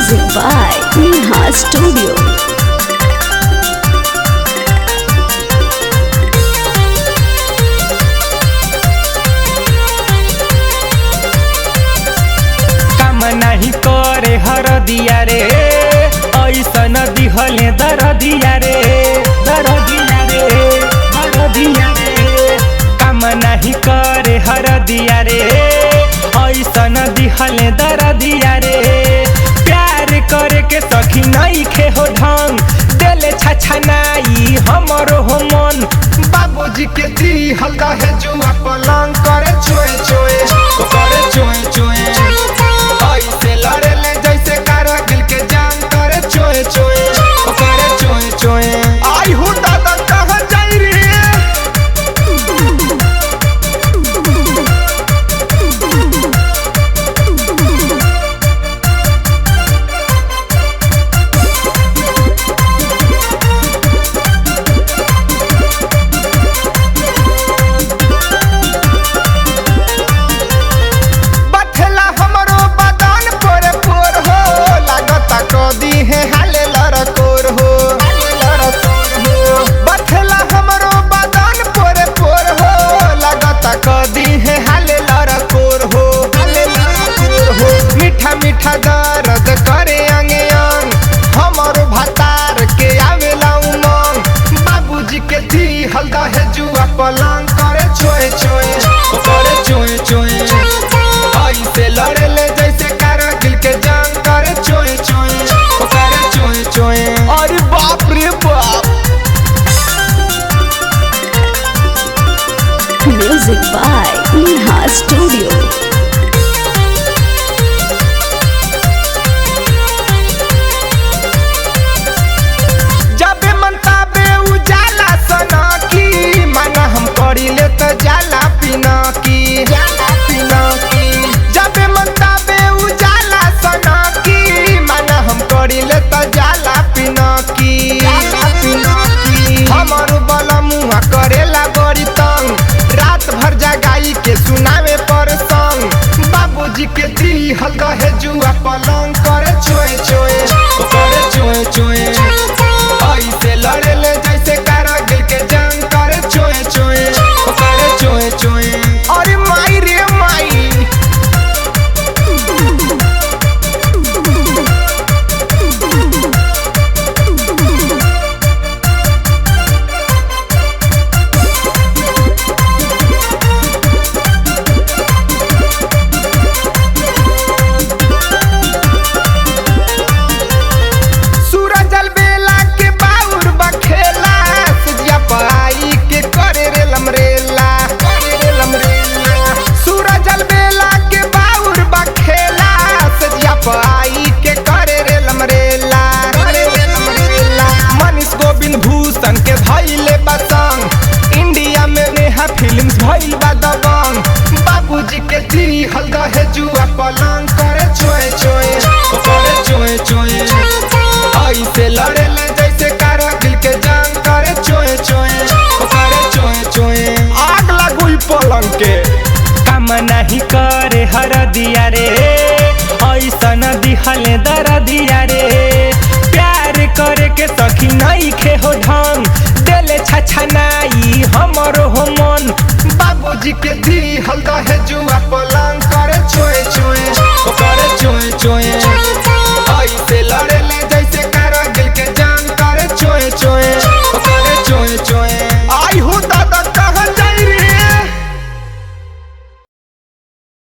Music by Neha Studio. काम नाही करे हर दिया रे ऐसन दिहले दर दिया रे दर दिया रे दर दिया रे काम नाही करे हर दिया रे ऐसन दिहले दर दिया रे प्यार करे के सखी नहीं खे हो ढंग देले छछा नाई हमरो हो मन बाबूजी के दी हल्का है जुआ पलंग करे चोए चोए ओ करे चोए चोए ऐसे लड़े ले जैसे कारगिल के जान करे चोए चोए ओ करे चोए चोए आई हो दादा कहाँ जाई रे बथेला हमरो बदन पोरे पोर हो लागता कदी है हाले लड़कोर हो हाले लड़कोर हो बथेला हमरो बदन पोरे पोर हो लागता कदी है हाले लड़कोर हो हाले लड़कोर हो मीठा मीठा दर्द करे अंगे अंग हमरो भतार के आवेला उमंग बाबूजी के दी हल्का है जुआ पलंग करे चोए चोए ओ करे चोए चोए ऐसे लड़े ले जैसे कारगिल के जंग करे चोए चोए ओ करे चोए चोए अरे बाप रे बाप Music by Neha Studio. जबे मन तबे उजाला सना की माना हम करी ले तो जाला पीना की जाला पीना की जबे मन तबे उजाला सना की माना हम करी ले तो जाला पीना की जाला पीना की हमर बलमुआ करेला बड़ी तंग रात भर जगाई के सुनावे पर संग बाबूजी के दी हल्का है जुआ पलंग करे चोए चोए ओ करे चोए चोए ऐसे लड़े ले जैसे कारगिल के जंग करे चोए चोए ओ करे चोए चोए अरे माई रे माई सूरज बेला के बाउर बखेला सजिया पाई के करे रे लमरेला करे रे लमरेला सूरज बेला के बाउर बखेला सजिया पाई के करे रे लमरेला करे रे लमरेला मनीष गोविंद भूषण के भइले बसंग इंडिया में नेहा फिल्म्स भइल बा दबंग बाबूजी के दी हल्का है जुआ पलंग करे चोए चोए ओ करे चोए चोए ऐसे लड़े ले जैसे कारगिल के जंग करे चोए चोए ओ करे चोए चोए आग लागू ई पलंग के काम नहीं करे हर दिया रे ऐसन दिहले दर दिया रे प्यार करे के सखी नहीं खे हो ढंग देले छछा नाई हमरो हो मन बाबूजी के दी हल्का है जुआ